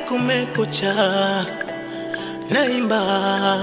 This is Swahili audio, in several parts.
kumekucha, naimba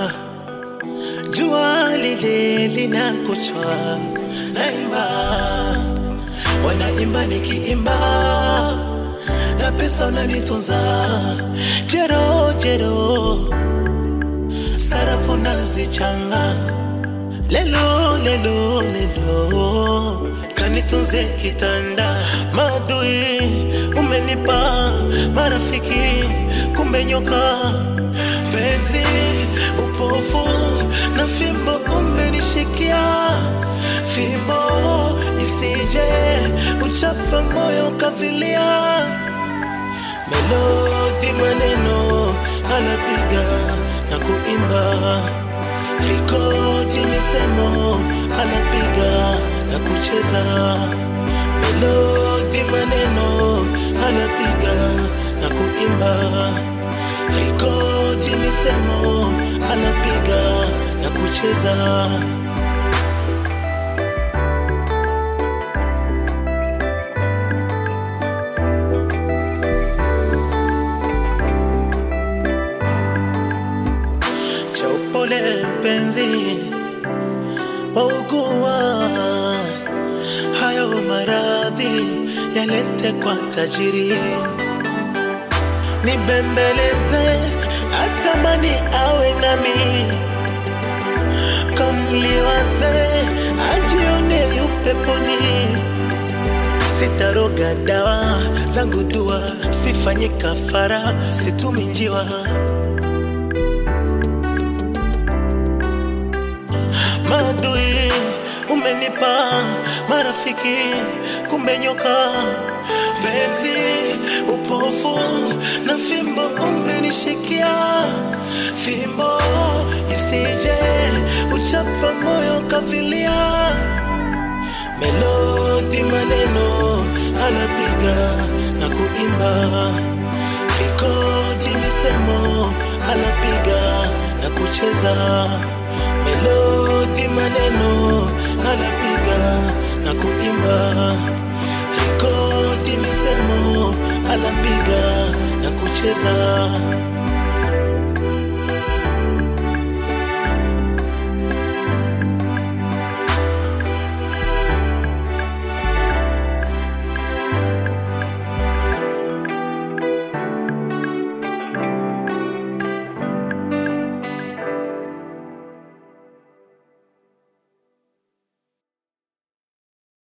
jua lile linakuchwa, naimba wanaimba nikiimba na pesa unanitunza, jero jero, sarafu nazichanga, lelo lelo lelo, kanitunze kitanda, madui umenipa marafiki, kumbe nyoka penzi upofu na fimbo umenishikia, fimbo isije uchapa moyo kavilia, melodi maneno anapiga na kuimba, rekodi misemo anapiga na kucheza, melodi maneno anapiga na kuimba, rekodi misemo anapiga na kucheza. cha upole mpenzi, waugua hayo maradhi yalete kwa tajiri, nibembeleze atamani awe nami, kamliwaze ajione yupeponi, sitaroga dawa zangu dua, sifanyi kafara, situmi njiwa madui umenipa marafiki, kumbe nyoka penzi upofu na fimbo umenishikia, fimbo isije uchapa moyo kavilia, melodi maneno anapiga na kuimba, rekodi misemo anapiga na kucheza melodi maneno anapiga na kuimba, rekodi misemo anapiga na kucheza.